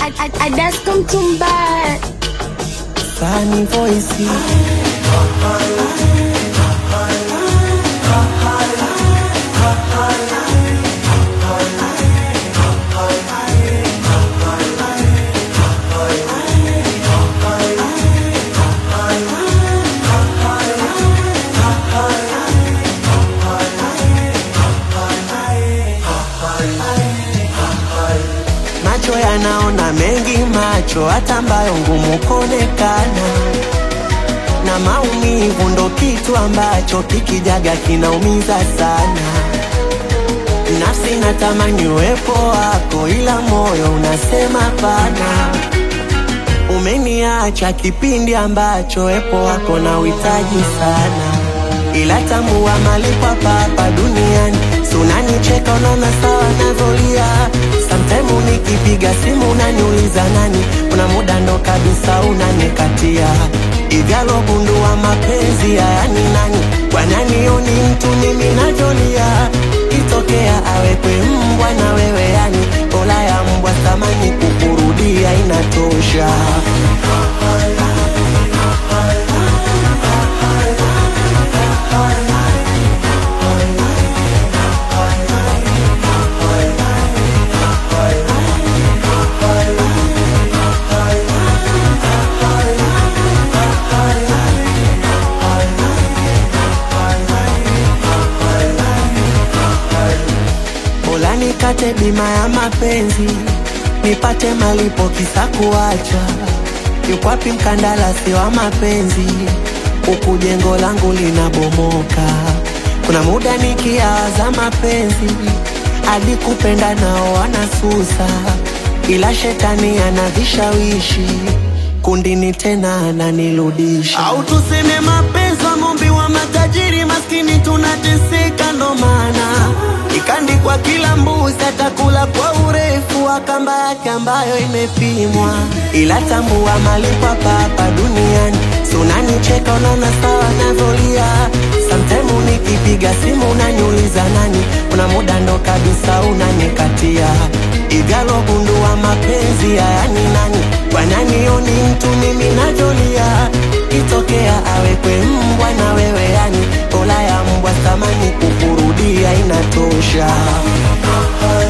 I, I, I just come to bad. Sunny voice. Macho yanaona mengi, macho hata ambayo ngumu kuonekana, na maumivu ndo kitu ambacho kikijaga kinaumiza sana. Nafsi natamani uwepo wako, ila moyo unasema pana. Umeniacha kipindi ambacho wepo wako na uhitaji sana, ila tambua malipo hapa hapa duniani. Si unanicheka unaona sawa navyolia, sometime nikipiga simu unaniuliza nani, kuna muda ndo kabisa unanikatia igalo gundua mapenzi haya ni nani, kwa nani oni mtu mimi najolia, kitokea awekwe mbwa na wewe yani, ola ya mbwa thamani kukurudia inatosha. Bora nikate bima ya mapenzi, nipate malipo kisa kuacha. Yuko wapi mkandarasi wa mapenzi? Huku jengo langu linabomoka. Kuna muda nikiaza mapenzi, hadi kupenda nao wanasusa, ila shetani ana vishawishi kundini tena ananirudisha. Au tuseme mapenzi wa ng'ombe wa matajiri, maskini tunateseka, ndo maana ikandikwa kila mbuzi atakula kwa urefu wa kamba yake ambayo imepimwa, ila tambua malipo hapa hapa duniani. Si unanicheka unaona sawa navyolia, sometime nikipiga simu unaniuliza nani, kuna muda ndo kabisa unanikatia igalo gundua mapenzi haya ni nani, kwa nani oni mtu mimi najolia, kitokea awekwe mbwa na wewe yani, ola ya mbwa thamani kukurudia inatosha.